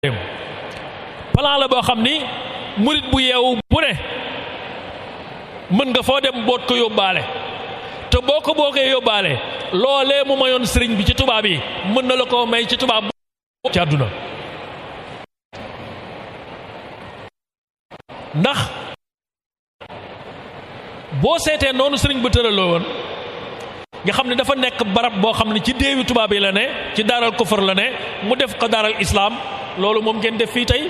plan la boo xam ni murit bu yeewu bu ne mën nga foo dem boot ko yóbbaale te boo ko bookee yóbbaale loolee mu mayoon sëriñ bi ci tubaab yi mën na la ko may ci tubaab ci àdduna ndax boo seetee noonu sëriñ ba tëraloo woon nga xam ne dafa nekk barab boo xam ne ci déewi tubaab yi la ne ci daaral kufar la ne mu def ko daaral islaam loolu moom ngeen def fii tey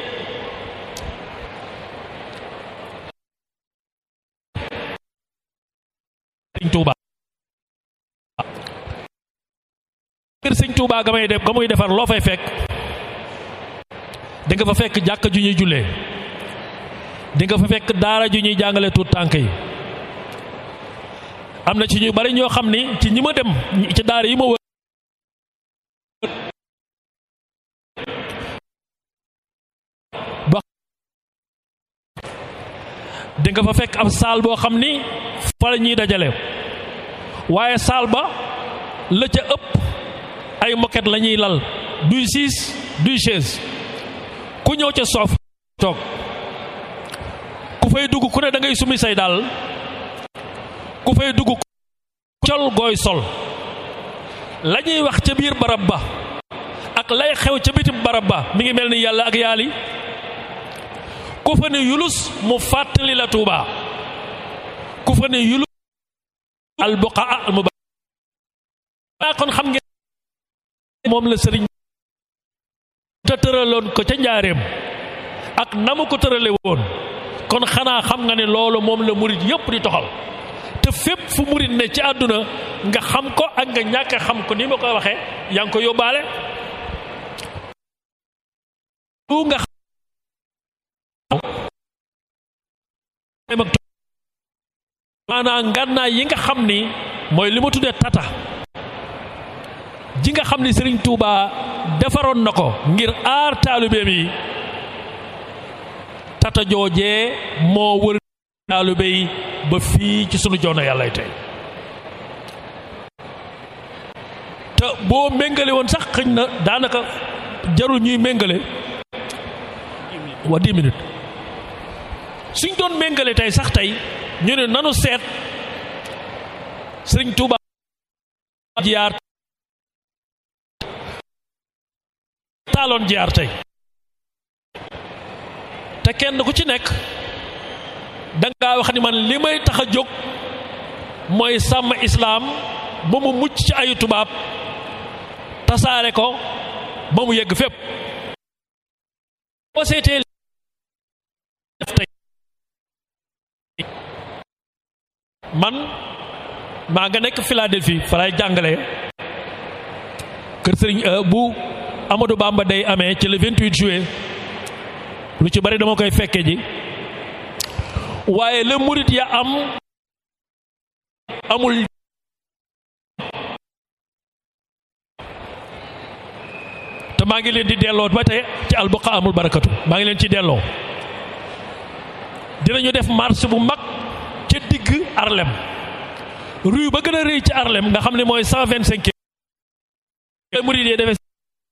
sëriñ Tuuba kër sëriñ Tuuba ga may def ga muy defar loo fay fekk di nga fa fekk jàkka ju ñuy jullee di nga fa fekk daara ju ñuy jàngale tuut tànk yi am na ci ñu bari ñoo xam ni ci ñi ma dem ci daara yi ma wër ba di nga fa fekk ab saal boo xam ni fa la ñuy dajale waaye saal ba la ca ëpp ay moquette la ñuy lal duy siis duy chaise ku ñëw ca soof toog ku fay dugg ku ne da ngay sumi say daal ku fay dugg col gooy sol la ñuy wax ca biir barab ba ak lay xew ca bitim barab ba mi ngi mel ni yàlla ak yaali ku fa ne yulus mu fàttali la tuuba ku fa ne yulus al buqaa al mubarak kon xam ngeen moom la sëriñ te tëraloon ko ca njaareem ak na mu ko tërale woon kon xanaa xam nga ne loolu moom la murit yépp di toxal te fépp fu murit ne ci àdduna nga xam ko ak nga ñàkk xam ko ni ma koy waxee yaa ngi ko yóbbaale lu nga xam maanaam ngànnaay yi nga xam ni mooy li ma tuddee tata ji nga xam ni Sëriñ Tuuba defaroon na ko ngir aar taalibeem yi tata joojee moo wër taalibe yi ba fii ci sunu joono yàlla tey te boo méngale woon sax xëñ na daanaka jarul ñuy méngale wa dix minutes suñ doon méngale tey sax tey ñu ne nanu seet sëriñ Tuuba jiyaar taaloon jiyaar tey te kenn ku ci nekk dangaa wax ni man li may tax a jóg mooy sàmm islaam ba mu mucc ci ayu tubaab tasaare ko ba mu yegg fépp boo seetee tey man maa nga nekk Philadelphie fa lay jàngale kër sëriñ bu Amadou Bamba day amee ci le 28 juillet lu ci bari dama koy fekke ji waaye la murit ya am amul te maa ngi leen di delloo ba tey ci albuqa amul barakatu maa ngi leen ci delloo dinañu def marche bu mag ca digg Harlem rue ba gën a rëy ci Harlem nga xam ne mooy cent vingt cinq murit yi defee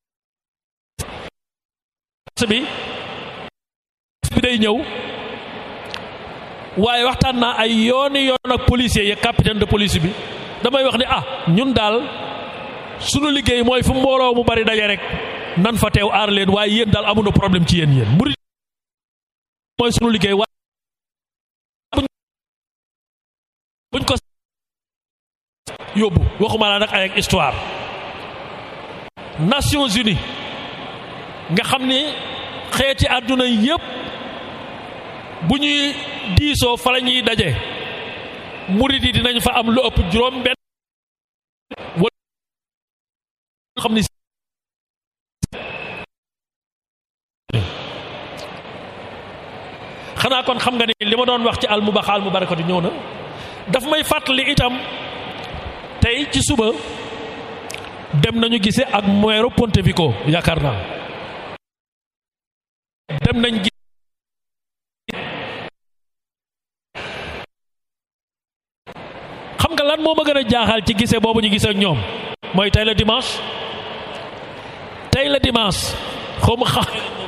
bi bi day ñëw waaye waxtaan naa ay yooni yoon ak policier yi capitaine de police bi damay wax ni ah ñun daal sunu liggéey mooy fu mbooloo mu bari daje rek nan fa teew aar leen waaye yéen daal amuñu problème ci yéen yéen murid mooy sunu liggéey waaye buñ ko yóbbu waxuma laa nag ay ak histoire Nations Unies nga xam ni xeeti àdduna yépp bu ñuy diisoo fa la ñuy daje murid yi dinañ fa am lu ëpp juróom benn wala xam ni xanaa kon xam nga ni li ma doon wax ci al mubaxa al mubarakatu ñëw na daf may fàttali itam tey ci suba dem nañu gise ak meeru Pontevico yaakaar naa dem nañ gis xam nga lan moo ma gën a jaaxal ci gise boobu ñu gisee ak ñoom mooy tey la dimanche tey la dimanche xaw ma xam